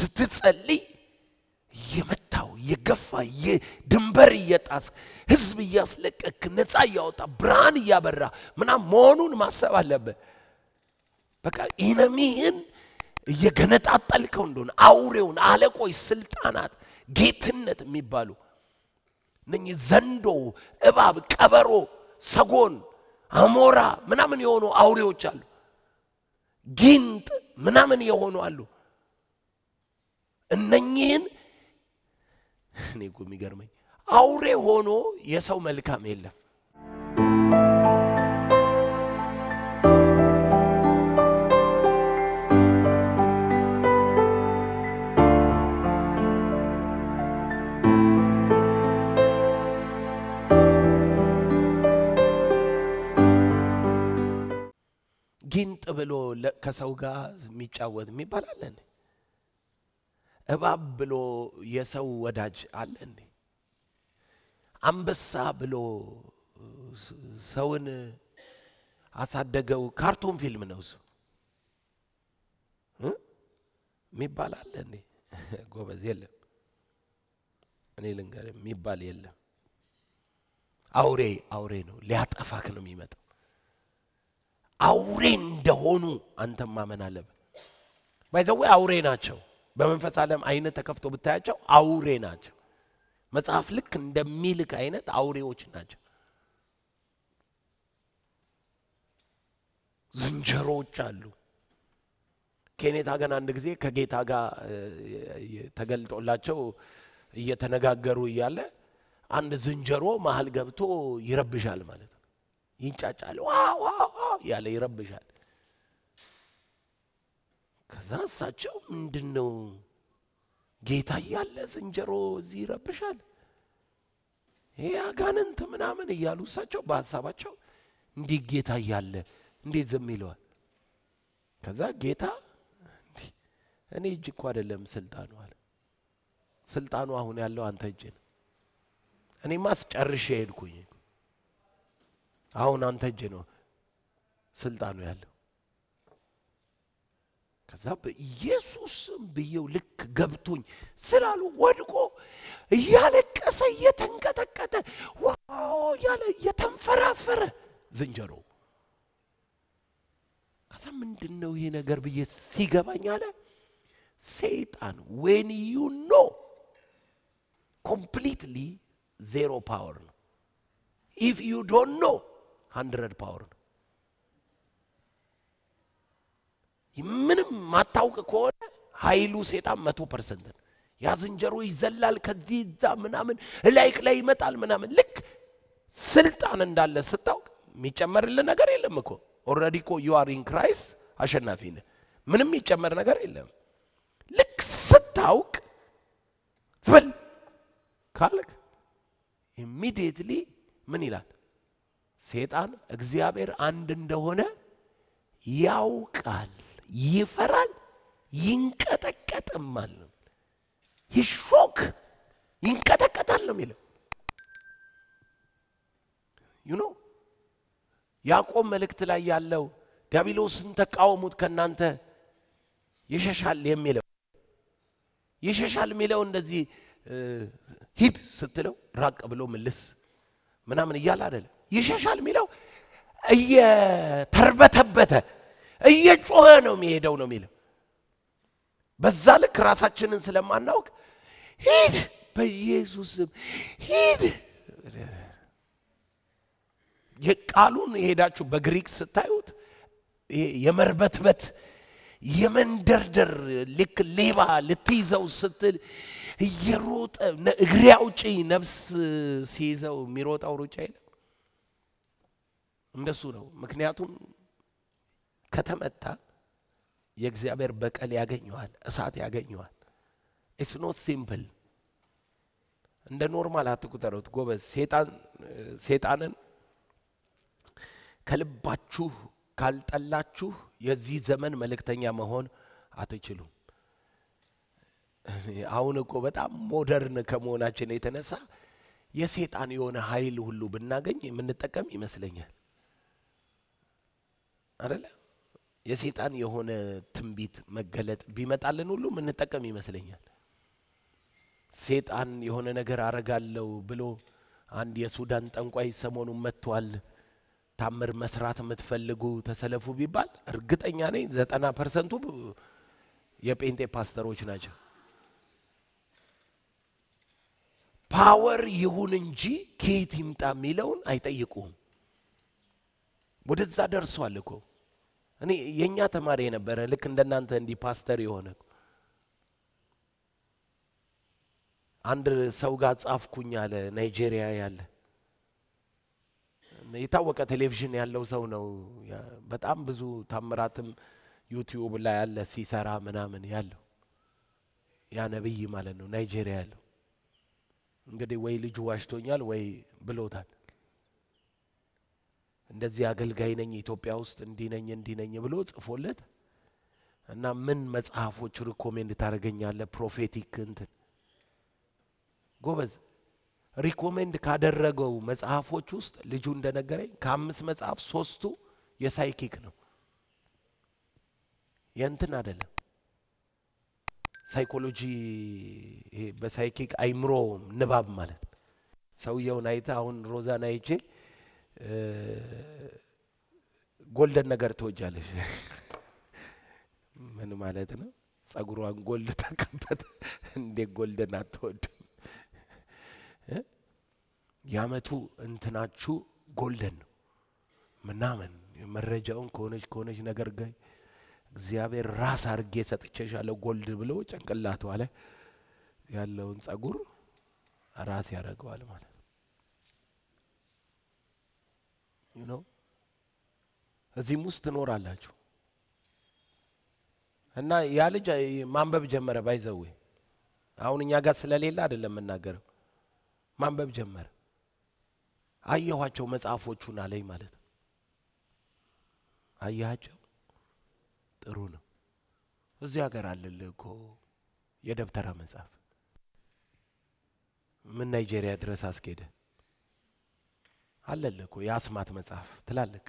ስትጸልይ እየመታው እየገፋ ድንበር እየጣስ ህዝብ እያስለቀክ ነፃ እያወጣ ብርሃን እያበራ ምናምን መሆኑን ማሰብ አለብህ። በቃ ኢነሚህን እየገነጣጠልከው እንደሆነ አውሬውን፣ አለቆች፣ ስልጣናት፣ ጌትነት የሚባሉ እነኚህ ዘንዶ፣ እባብ፣ ቀበሮ፣ ሰጎን፣ አሞራ ምናምን የሆኑ አውሬዎች አሉ። ጊንጥ ምናምን የሆኑ አሉ። እነኚህን እኔ እኮ የሚገርመኝ አውሬ ሆኖ የሰው መልካም የለም። ጊንጥ ብሎ ከሰው ጋር የሚጫወት የሚባል አለ እንዴ? እባብ ብሎ የሰው ወዳጅ አለ እንዴ? አንበሳ ብሎ ሰውን አሳደገው ካርቶን ፊልም ነው እሱ የሚባል አለ እንዴ? ጎበዝ የለም። እኔ ልንገር የሚባል የለም። አውሬ አውሬ ነው፣ ሊያጠፋክ ነው የሚመጣው። አውሬ እንደሆኑ አንተም ማመን አለብህ። ባይዘዌ አውሬ ናቸው። በመንፈስ ዓለም አይነት ተከፍቶ ብታያቸው አውሬ ናቸው። መጽሐፍ ልክ እንደሚልክ አይነት አውሬዎች ናቸው። ዝንጀሮዎች አሉ። ኬኔታ ግን አንድ ጊዜ ከጌታ ጋር ተገልጦላቸው እየተነጋገሩ እያለ አንድ ዝንጀሮ መሀል ገብቶ ይረብሻል ማለት ነው። ይንጫጫል፣ ዋ ዋ ያለ ይረብሻል። ከዛ እሳቸው ምንድን ነው ጌታ እያለ ዝንጀሮ እዚህ ይረብሻል፣ ይሄ አጋንንት ምናምን እያሉ እሳቸው በሀሳባቸው እንዲህ ጌታ እያለ እንዴት ዝም ይለዋል? ከዛ ጌታ እኔ እጅ እኮ አይደለም ስልጣኑ አለ። ስልጣኑ አሁን ያለው አንተ እጅ ነው። እኔማ ጨርሼ ሄድኩኝ። አሁን አንተ እጅ ነው ስልጣኑ ያለው። ከዛ በኢየሱስም ብዬው ልክ ገብቶኝ ስላሉ ወድቆ እያለቀሰ እየተንቀጠቀጠ ዋው እያለ እየተንፈራፈረ ዝንጀሮ ከዛ ምንድን ነው ይሄ ነገር ብዬ ሲገባኝ አለ ሰይጣን ዌን ዩ ኖ ኮምፕሊትሊ ዜሮ ፓወር ነው። ኢፍ ዩ ዶንት ኖ ሀንድረድ ፓወር ነው። ምንም ማታውቅ ከሆነ ኃይሉ ሴጣን መቶ ፐርሰንት ነው። ያ ዝንጀሮ ይዘላል ከዚህ እዛ ምናምን ላይክ ላይ ይመጣል ምናምን። ልክ ስልጣን እንዳለ ስታውቅ የሚጨመርልን ነገር የለም እኮ ኦልሬዲ እኮ ዩ አር ኢን ክራይስት አሸናፊ ነህ። ምንም የሚጨመር ነገር የለም። ልክ ስታውቅ ዝበል ካልክ ኢሚዲየትሊ ምን ይላል ሴጣን እግዚአብሔር አንድ እንደሆነ ያውቃል፣ ይፈራል፣ ይንቀጠቀጥማል ነው ይሾክ ይንቀጠቀጣል ነው የሚለው ዩ ኖ ያዕቆብ መልእክት ላይ ያለው ዲያብሎስን ተቃወሙት ከእናንተ ይሸሻል የሚለው ይሸሻል የሚለው እንደዚህ ሂድ ስትለው ራቅ ብሎ ምልስ ምናምን እያለ አይደለም። ይሸሻል የሚለው እየተርበተበተ እየጮኸ ነው የሚሄደው ነው የሚለው። በዛ ልክ ራሳችንን ስለማናውቅ ሂድ፣ በኢየሱስም ሂድ። የቃሉን የሄዳችሁ በግሪክ ስታዩት የመርበትበት የመንደርደር ልክ ሌባ ልትይዘው ስትል እየሮጠ እግሬ አውጪ ነፍስ ሲይዘው የሚሮጠው ሩጫ የለም። እንደሱ ነው። ምክንያቱም ከተመታ የእግዚአብሔር በቀል ያገኘዋል፣ እሳት ያገኘዋል። ኢትስ ኖት ሲምፕል። እንደ ኖርማል አትቁጠሩት ጎበዝ። ሴጣንን ከልባችሁ ካልጠላችሁ የዚህ ዘመን መልእክተኛ መሆን አትችሉም። አሁን እኮ በጣም ሞደርን ከመሆናችን የተነሳ የሴጣን የሆነ ኃይል ሁሉ ብናገኝ የምንጠቀም ይመስለኛል። አደለ? የሴጣን የሆነ ትንቢት መገለጥ ቢመጣልን ሁሉ ምንጠቀም ይመስለኛል። ሴጣን የሆነ ነገር አረጋለሁ ብሎ አንድ የሱዳን ጠንቋይ ሰሞኑን መጥቷል። ታምር መስራት የምትፈልጉ ተሰለፉ ቢባል እርግጠኛ ነኝ ዘጠና ፐርሰንቱ የጴንጤ ፓስተሮች ናቸው። ፓወር ይሁን እንጂ ከየት ይምጣ የሚለውን አይጠይቁም። ወደዛ ደርሷል እኮ እኔ የእኛ ተማሪ የነበረ ልክ እንደናንተ እንዲህ ፓስተር የሆነ አንድ ሰው ጋር ጻፍኩኝ አለ። ናይጄሪያ ያለ የታወቀ ቴሌቪዥን ያለው ሰው ነው። በጣም ብዙ ታምራትም ዩቲዩብ ላይ ያለ ሲሰራ ምናምን ያለው ያ ነብይ ማለት ነው። ናይጄሪያ ያለው እንግዲህ ወይ ልጁ ዋሽቶኛል ወይ ብሎታል። እንደዚህ አገልጋይ ነኝ ኢትዮጵያ ውስጥ እንዲህ ነኝ እንዲህ ነኝ ብሎ ጽፎለት እና ምን መጽሐፎች ሪኮሜንድ ታደርገኛለህ? ፕሮፌቲክ እንትን ጎበዝ ሪኮሜንድ ካደረገው መጽሐፎች ውስጥ ልጁ እንደነገረኝ ከአምስት መጽሐፍ ሶስቱ የሳይኪክ ነው፣ የእንትን አይደለም። ሳይኮሎጂ ይሄ በሳይኪክ አይምሮ ንባብ ማለት ሰውየውን አይተ አሁን ሮዛን አይቼ ጎልደን ነገር ትወጃለሽ? ምን ማለት ነው? ጸጉሯን ጎልድ ተቀበት እንዴ ጎልደን አትወድም? የአመቱ እንትናችሁ ጎልደን ነው ምናምን መረጃውን ከሆነች ከሆነች ነገር ጋር እግዚአብሔር ራስ አድርጌ ሰጥቼሻለሁ ጎልድ ብሎ ጭንቅላቷ ላይ ያለውን ጸጉር ራስ ያደርገዋል ማለት ነው። እዚህም ውስጥ ትኖራላችሁ እና ያ ልጅ ማንበብ ጀመረ። ባይዘዌ አሁን እኛ ጋር ስለሌለ አይደለም የምናገረው። ማንበብ ጀመረ። አየኋቸው መጽሐፎቹን አለኝ ማለት ነው። አያቸው ጥሩ ነው። እዚህ ሀገር አለልህ እኮ የደብተራ መጽሐፍ ምን ናይጄሪያ ድረስ አስኬደ አለልህ እኮ የአስማት መጽሐፍ ትላልቅ።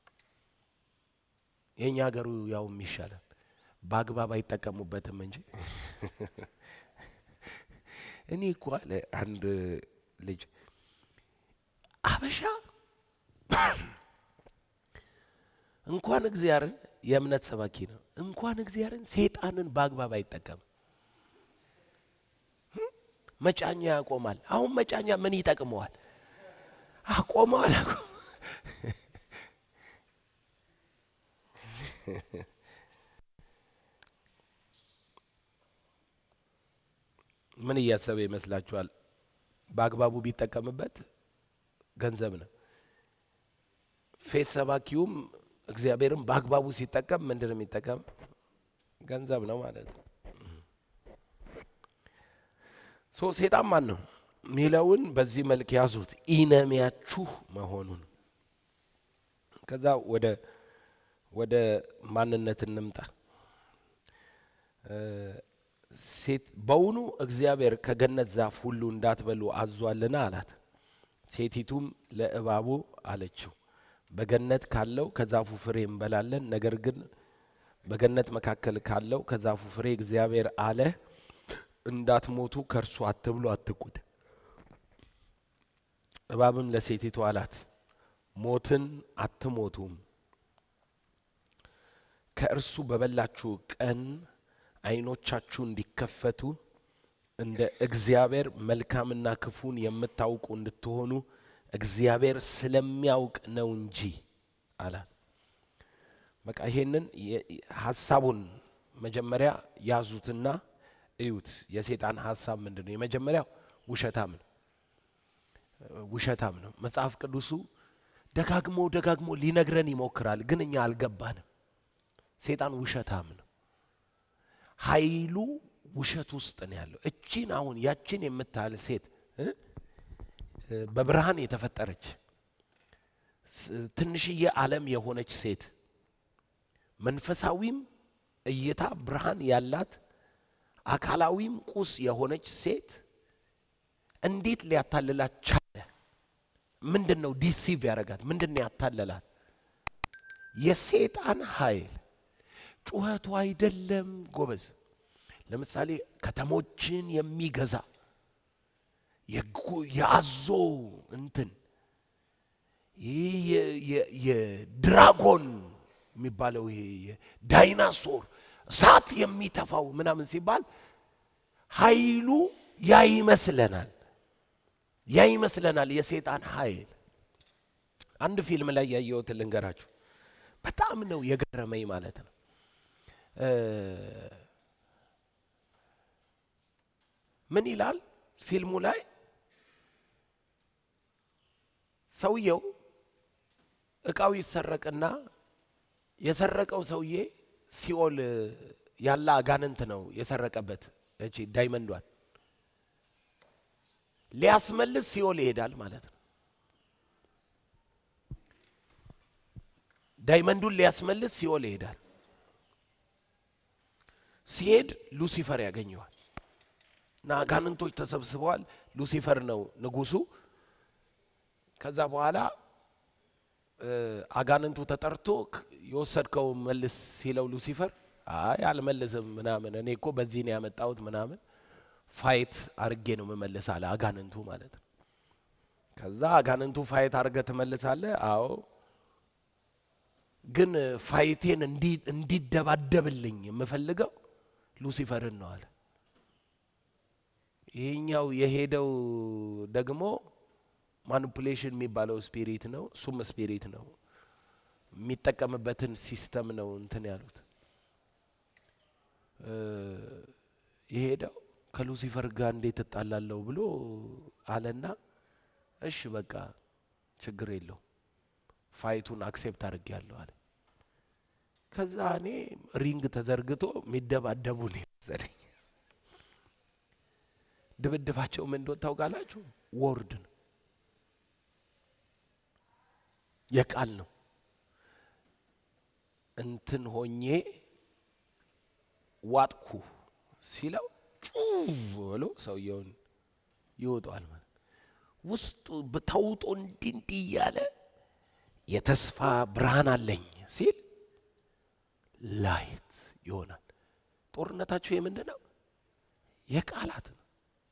የእኛ ሀገሩ ያውም ይሻላል። በአግባብ አይጠቀሙበትም እንጂ እኔ እኮ አለ አንድ ልጅ አበሻ እንኳን እግዚአብሔርን የእምነት ሰባኪ ነው። እንኳን እግዚአብሔርን ሴጣንን በአግባብ አይጠቀም። መጫኛ ያቆማል። አሁን መጫኛ ምን ይጠቅመዋል? አቆመዋል። ምን እያሰበ ይመስላችኋል? በአግባቡ ቢጠቀምበት ገንዘብ ነው። ፌስ ሰባኪውም እግዚአብሔርም በአግባቡ ሲጠቀም ምንድን ነው የሚጠቀም? ገንዘብ ነው ማለት ነው። ሶ ሴጣን ማን ነው ሚለውን በዚህ መልክ ያዙት፣ ኢነሚያችሁ መሆኑን። ከዛ ወደ ወደ ማንነት እንምጣ። ሴት በውኑ እግዚአብሔር ከገነት ዛፍ ሁሉ እንዳትበሉ አዟልና አላት። ሴቲቱም ለእባቡ አለችው በገነት ካለው ከዛፉ ፍሬ እንበላለን። ነገር ግን በገነት መካከል ካለው ከዛፉ ፍሬ እግዚአብሔር አለ እንዳትሞቱ ከእርሱ አትብሉ፣ አትቁት። እባብም ለሴቲቱ አላት ሞትን አትሞቱም፣ ከእርሱ በበላችሁ ቀን ዓይኖቻችሁ እንዲከፈቱ እንደ እግዚአብሔር መልካምና ክፉን የምታውቁ እንድትሆኑ እግዚአብሔር ስለሚያውቅ ነው እንጂ አላት። በቃ ይሄንን ሀሳቡን መጀመሪያ ያዙትና እዩት። የሴጣን ሀሳብ ምንድን ነው? የመጀመሪያው ውሸታም ነው። ውሸታም ነው። መጽሐፍ ቅዱሱ ደጋግሞ ደጋግሞ ሊነግረን ይሞክራል፣ ግን እኛ አልገባንም። ሴጣን ውሸታም ነው። ኃይሉ ውሸት ውስጥ ነው ያለው። እቺን አሁን ያችን የምታህል ሴት በብርሃን የተፈጠረች ትንሽዬ ዓለም የሆነች ሴት መንፈሳዊም እይታ ብርሃን ያላት አካላዊም ቁስ የሆነች ሴት እንዴት ሊያታልላት ቻለ? ምንድን ነው ዲሲቭ ያደረጋት? ምንድን ነው ያታለላት? የሴጣን ኃይል ጩኸቱ አይደለም ጎበዝ። ለምሳሌ ከተሞችን የሚገዛ የጉ- የአዞ እንትን ይህ የ- የ- የድራጎን የሚባለው ይሄ የዳይናሶር እሳት የሚተፋው ምናምን ሲባል ኃይሉ ያ ይመስለናል ያ ይመስለናል የሰይጣን ኃይል። አንድ ፊልም ላይ ያየሁት ልንገራችሁ፣ በጣም ነው የገረመኝ ማለት ነው። እ ምን ይላል ፊልሙ ላይ ሰውየው እቃው ይሰረቅና የሰረቀው ሰውዬ ሲኦል ያለ አጋንንት ነው የሰረቀበት እቺ ዳይመንዷን ሊያስመልስ ሲኦል ይሄዳል ማለት ነው። ዳይመንዱን ሊያስመልስ ሲኦል ይሄዳል። ሲሄድ ሉሲፈር ያገኘዋል እና አጋንንቶች ተሰብስበዋል። ሉሲፈር ነው ንጉሱ። ከዛ በኋላ እ አጋንንቱ ተጠርቶ ክ- የወሰድከው መልስ ሲለው ሉሲፈር አይ አልመልስም ምናምን እኔ እኮ በዚህ ነው ያመጣሁት ምናምን ፋይት አርጌ ነው መመልስ አለ አጋንንቱ ማለት ነው። ከዛ አጋንንቱ ፋይት አርገ ትመልሳለህ? አዎ ግን ፋይቴን እንዲ- እንዲደባደብልኝ የምፈልገው ሉሲፈርን ነው አለ። ይሄኛው የሄደው ደግሞ ማኒፑሌሽን የሚባለው ስፒሪት ነው። እሱም ስፒሪት ነው። የሚጠቀምበትን ሲስተም ነው እንትን ያሉት እ የሄደው ከሉሲፈር ጋር እንዴት እጣላለሁ ብሎ አለና እሺ በቃ ችግር የለው ፋይቱን አክሴፕት አድርጌያለሁ አለ። ከዛ እኔ ሪንግ ተዘርግቶ የሚደባደቡ ነው የመሰለኝ። ድብድባቸው ምን እንደሆነ ታውቃላችሁ? ወርድ ነው፣ የቃል ነው። እንትን ሆኜ ዋጥኩ ሲለው ጩ ብሎ ሰውየውን ይወጣዋል ማለት ነው። ውስጡ ተውጦ እንዲህ እንዲህ እያለ የተስፋ ብርሃን አለኝ ሲል ላይት ይሆናል። ጦርነታችሁ የምንድን ነው? የቃላት ነው።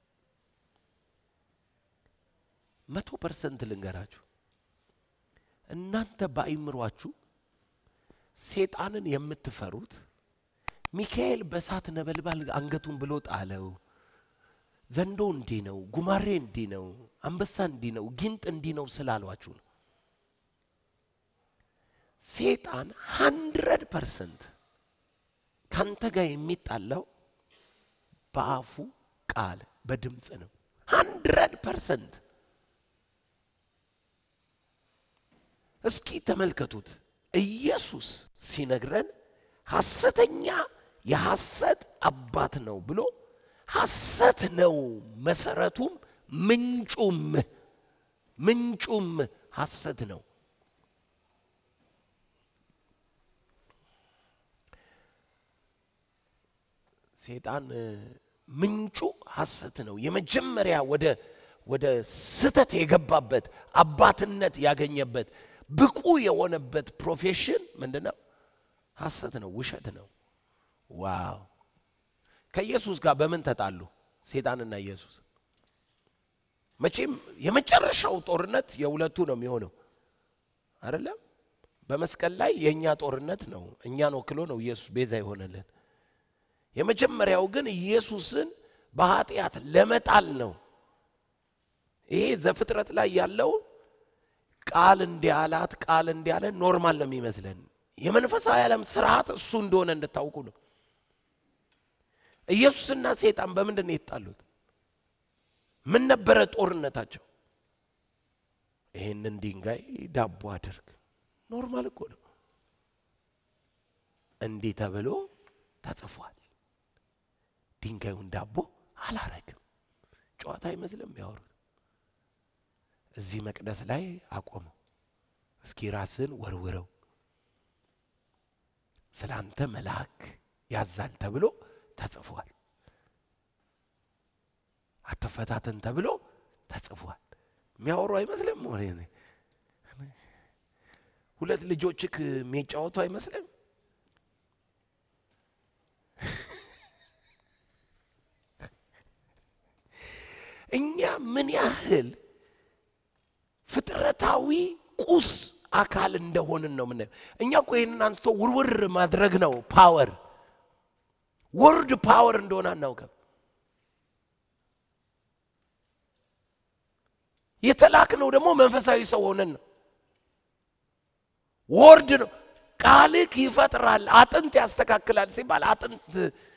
መቶ ፐርሰንት ልንገራችሁ፣ እናንተ በአይምሯችሁ ሴጣንን የምትፈሩት ሚካኤል በእሳት ነበልባል አንገቱን ብሎ ጣለው፣ ዘንዶ እንዲህ ነው፣ ጉማሬ እንዲህ ነው፣ አንበሳ እንዲህ ነው፣ ጊንጥ እንዲህ ነው ስላሏችሁ ነው። ሴጣን ሀንድረድ ፐርሰንት ካንተ ጋር የሚጣላው በአፉ ቃል በድምፅ ነው። ሀንድረድ ፐርሰንት እስኪ ተመልከቱት። ኢየሱስ ሲነግረን ሐሰተኛ የሐሰት አባት ነው ብሎ ሐሰት ነው መሰረቱም ምንጩም ምንጩም ሐሰት ነው። ሴጣን እ፣ ምንጩ ሐሰት ነው። የመጀመሪያ ወደ ወደ ስተት የገባበት አባትነት ያገኘበት ብቁ የሆነበት ፕሮፌሽን ምንድን ነው? ሐሰት ነው፣ ውሸት ነው። ዋው! ከኢየሱስ ጋር በምን ተጣሉ? ሴጣንና ኢየሱስ። መቼም የመጨረሻው ጦርነት የሁለቱ ነው የሚሆነው አይደለም። በመስቀል ላይ የእኛ ጦርነት ነው። እኛን ወክሎ ነው ኢየሱስ ቤዛ የሆነልን። የመጀመሪያው ግን ኢየሱስን በኃጢአት ለመጣል ነው። ይሄ ዘፍጥረት ላይ ያለው ቃል እንዲያላት ቃል እንዲያለ ኖርማል ነው የሚመስለን። የመንፈሳዊ ዓለም ስርዓት እሱ እንደሆነ እንድታውቁ ነው። ኢየሱስና ሰይጣን በምንድን ነው የተጣሉት? ምን ነበረ ጦርነታቸው? ይህንን ድንጋይ ዳቦ አድርግ። ኖርማል እኮ ነው። እንዲህ ተብሎ ተጽፏል። ድንጋዩን ዳቦ አላረግም። ጨዋታ አይመስልም ያወሩት። እዚህ መቅደስ ላይ አቆመው። እስኪ ራስን ወርውረው ስለ አንተ መልአክ ያዛል ተብሎ ተጽፏል። አትፈታተን ተብሎ ተጽፏል። የሚያወሩ አይመስልም። ወሬ ነው። ሁለት ልጆችክ የሚጫወቱ አይመስልም። ምን ያህል ፍጥረታዊ ቁስ አካል እንደሆንን ነው ምናየው። እኛ እኮ ይህንን አንስቶ ውርውር ማድረግ ነው ፓወር። ወርድ ፓወር እንደሆነ አናውቅም። የተላክነው ደግሞ መንፈሳዊ ሰው ሆነን ነው። ወርድ ነው። ቃልክ ይፈጥራል፣ አጥንት ያስተካክላል ሲባል አጥንት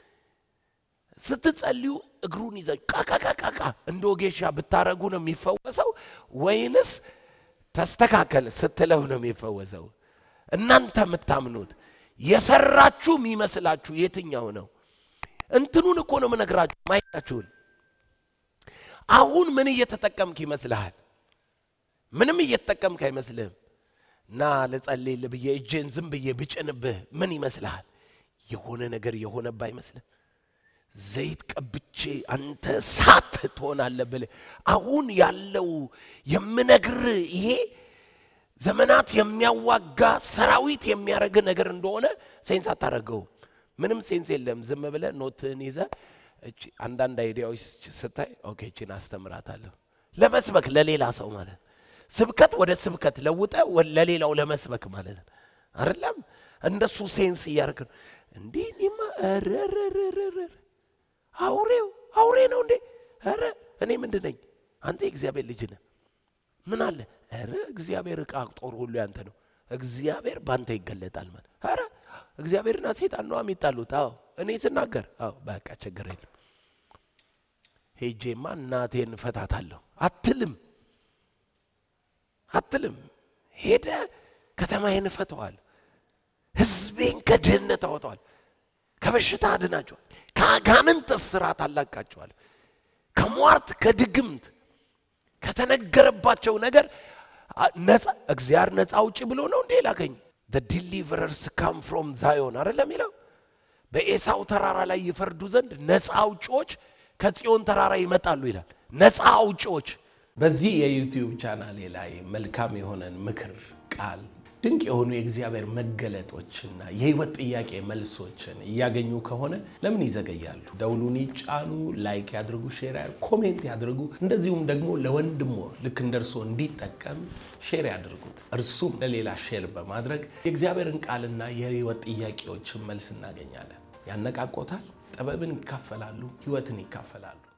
ስትጸልዩ እግሩን ይዘ ቃቃቃቃቃ እንደ ወጌሻ ብታረጉ ነው የሚፈወሰው ወይንስ ተስተካከል ስትለው ነው የሚፈወሰው? እናንተ የምታምኑት የሰራችሁ የሚመስላችሁ የትኛው ነው? እንትኑን እኮ ነው የምነግራችሁ። ማየታችሁን አሁን ምን እየተጠቀምክ ይመስልሃል? ምንም እየተጠቀምክ አይመስልህም። እና ልጸልይልህ ብዬ እጄን ዝም ብዬ ብጭንብህ ምን ይመስልሃል? የሆነ ነገር የሆነብህ አይመስልህ? ዘይት ቀብቼ አንተ ሳት ትሆናለህ ብለህ አሁን ያለው የምነግር ይሄ ዘመናት የሚያዋጋ ሰራዊት የሚያደርግ ነገር እንደሆነ ሴንስ አታደርገው። ምንም ሴንስ የለም። ዝም ብለህ ኖትህን ይዘህ እቺ አንዳንድ አይዲያዎች ስታይ ኦኬ እቺን አስተምራታለሁ ለመስበክ ለሌላ ሰው ማለት ስብከት ወደ ስብከት ለውጠ ለሌላው ለመስበክ ማለት ነው አይደለም። እንደሱ ሴንስ እያደረግ ነው። እንዲህ እኔማ ረረረረረ አውሬው አውሬ ነው እንዴ? ኧረ እኔ ምንድን ነኝ? አንተ የእግዚአብሔር ልጅ ነህ። ምን አለ? ኧረ እግዚአብሔር ዕቃ ጦር ሁሉ ያንተ ነው። እግዚአብሔር ባንተ ይገለጣል ማለት ኧረ እግዚአብሔርና ሴጣን ነው የሚጣሉት። አዎ እኔ ስናገር አዎ በቃ ችግር የለም ሄጄማ እናቴን ፈታታለሁ አትልም አትልም። ሄደ ከተማዬን እፈተዋል፣ ህዝቤን ከድህነት አወጣዋል፣ ከበሽታ አድናቸዋል፣ ከአጋንንት እስራት አላቃቸዋል፣ ከሟርት ከድግምት ከተነገረባቸው ነገር ነፃ እግዚአብሔር ነፃ አውጪ ብሎ ነው እንዴ ላከኝ። ዲሊቨረርስ ካም ፍሮም ዛዮን አይደለም የሚለው በኤሳው ተራራ ላይ ይፈርዱ ዘንድ ነፃ አውጪዎች ከጽዮን ተራራ ይመጣሉ ይላል። ነፃ አውጪዎች በዚህ የዩቲዩብ ቻናሌ ላይ መልካም የሆነን ምክር ቃል ድንቅ የሆኑ የእግዚአብሔር መገለጦችና የህይወት ጥያቄ መልሶችን እያገኙ ከሆነ ለምን ይዘገያሉ? ደውሉን ይጫኑ፣ ላይክ ያድርጉ፣ ሼር ያድርጉ፣ ኮሜንት ያድርጉ። እንደዚሁም ደግሞ ለወንድሞ ልክ እንደርሶ እንዲጠቀም ሼር ያድርጉት። እርሱም ለሌላ ሼር በማድረግ የእግዚአብሔርን ቃልና የህይወት ጥያቄዎችን መልስ እናገኛለን። ያነቃቆታል፣ ጥበብን ይካፈላሉ፣ ህይወትን ይካፈላሉ።